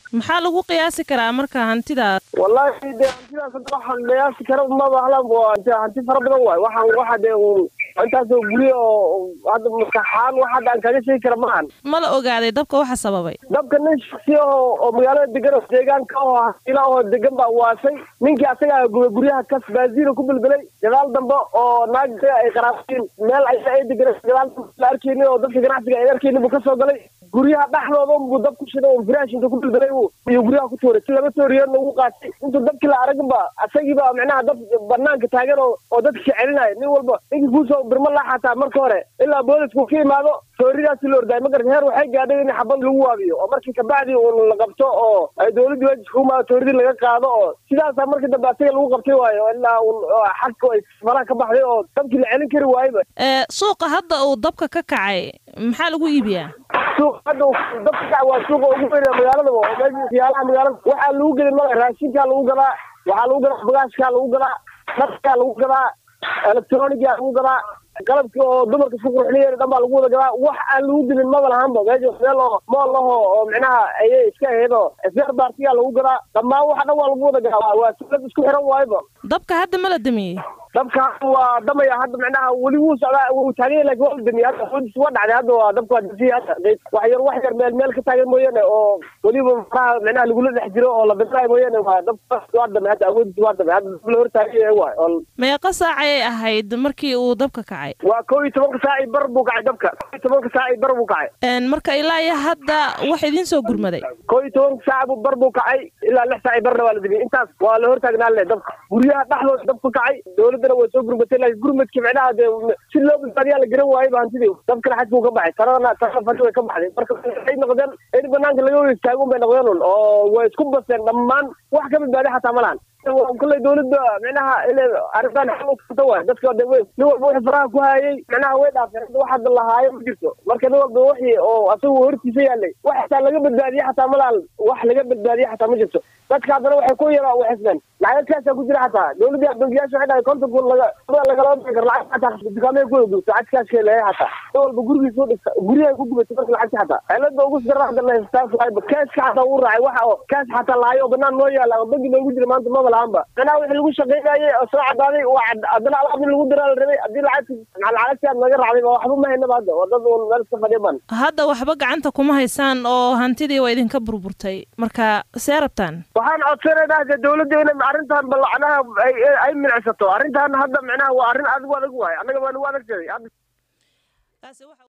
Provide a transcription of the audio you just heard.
maxaa lagu qiyaasi karaa marka hantidaas wallaahi dee hantidaas hadda waxaan qiyaasi kara maba ahlan waa hanti fara badan waay waxaan waxa dee intaasoo guryo oo hadda maskaxaan wax hadda aan kaga sheegi kara maahan ma la ogaaday dabka waxa sababay dabka nin shaksi oo oo magaalada degan oo deegaanka oo hasiila oo degan baa waasay ninkii asagaa gubay guryaha kas baaziina ku belbelay gadaal dambe oo naag isaga ay qaraabatiin meel ayaga ay degan gadaal dambe la arkaynin oo dadka ganacsiga ay arkaynin buu kasoo galay guryaha dhexdooda buu dab ku shiday oo firaash inta ku belbelay iyo guryaha ku tuuray si laba tooriyoodna ugu qaatay intuu dabkii la araginba asagiiba macnaha dad banaanka taagan oo oo dadka celinaya nin walba ninkii kuusoo birma laa xataa marka hore ilaa boolisku ka imaado tooridaasi la ordaay magarta heer waxay gaadhay in xabad lagu waabiyo oo markii kabacdi uun la qabto oo ay dowladda waajibka ku imaado tooridii laga qaado oo sidaasaa markii dambe asaga lagu qabtay waayo ilaa uun xagka ay faraha ka baxday oo dabkii la celin kari waayeba suuqa hadda uu dabka ka kacay maxaa lagu iibiyaa suuq hadda dabka kaca waa suuqa ugu weyn ee magaalada oo meesha siyaalaha magaalada waxaa lagu gelin mala raashinkaa lagu gadaa waxaa lagu gadaa bagaashkaa lagu gadaa dharkaa lagu gadaa electronigaa lagu gadaa qalabkii oo dumarka isku qurxinayeen dhan baa lagu wada gadaa wax aan lagu dilin maba lahaanba meesha meel oo mool aho oo micnaha ayay iska ahayd oo sbeer baartigaa lagu gadaa dhammaan waxa dhan waa lagu wada gadaa waa silad isku xiran waayba dabka hadda ma la damiyey dabka waa damaya hadda macnaha weli wuu socdaa wuu taaganya lakin waa la damiyey hadda xoodis waa dhacday hadda waa dabka waa dasiya hadda wax yar wax yar meel meel ka taagan mooyaane oo weliba faraha macnaha lagula dhex jiro oo la bidraay mooyaane waa dabka waa damay hadda awoodis waa damay hadda dab la hor taaganya waay oo meeqa saac ayay ahayd markii uu dabka kacay waa kow iyo tobanka saac bar buu kacay dabka kow iyo tobanka saac bar buu kacay marka ilaa iyo hadda wax idiin soo gurmaday kow iyo tobanka saac bar buu kacay ilaa lix saac barna waa la damiyey intaas waa la hortaagnaa le dabka guryaha dhexdooda dabka kacay dowladdana way soo gurmatay laakiin gurmadkii macnaha dee si loo badbaadiyaa la garan waayey ba hantidii dabkana xajkuu ka baxay taradana tarada fadhi way ka baxday marka waxay noqdeen in banaanka laga wada istaago bay noqdeen un oo way isku baseen dhammaan wax ka badbaadi xataa ma lahan kolley dowladda micnaha ina arrintan xal u furta waay dadka de nin walba wixii faraha ku hayay micnaha way dhaafeen hadda wax hadda lahaayo ma jirto marka nin walba wixii oo asagu hortiisa yaalay wax xataa laga badbaadiye xataa ma lahan wax laga badbaadiye xataa ma jirto dadka haddana waxay ku yara u xisbeen lacagkaasaa ku jira xataa dowladda bangiyaasha waxay dhahay konton kun laga lagalaba bixi karo lacag xataa dukaamay ku gubto lacag kaashkee leeyahay xataa nin walba gurigiisa u dhigta guryahay ku gubatay marka lacagta xataa cilada ugu sira hadda la taas waayba kaaska xataa uu raacay waxa oo kaas xataa lahayo oo banaan noo yaala oo bangi noogu jira maanta maba lahaanba macnaha wixii lagu shaqaynayay oo soo cadaaday waa haddana alaab in lagu diraa la rabay haddii lacagti lacagti aad naga raacday ba waxba ma haynaba hadda waa dad uun meel iska fadhiya ban hadda waxba gacanta kuma haysaan oo hantidii waa idinka burburtay marka see rabtaan waxaan codsanaynaa de dowladda inay arrintan balacnaha ay milicsato arrintan hadda macnaha waa arrin adigu adag waay annaga waa nagu adag tahay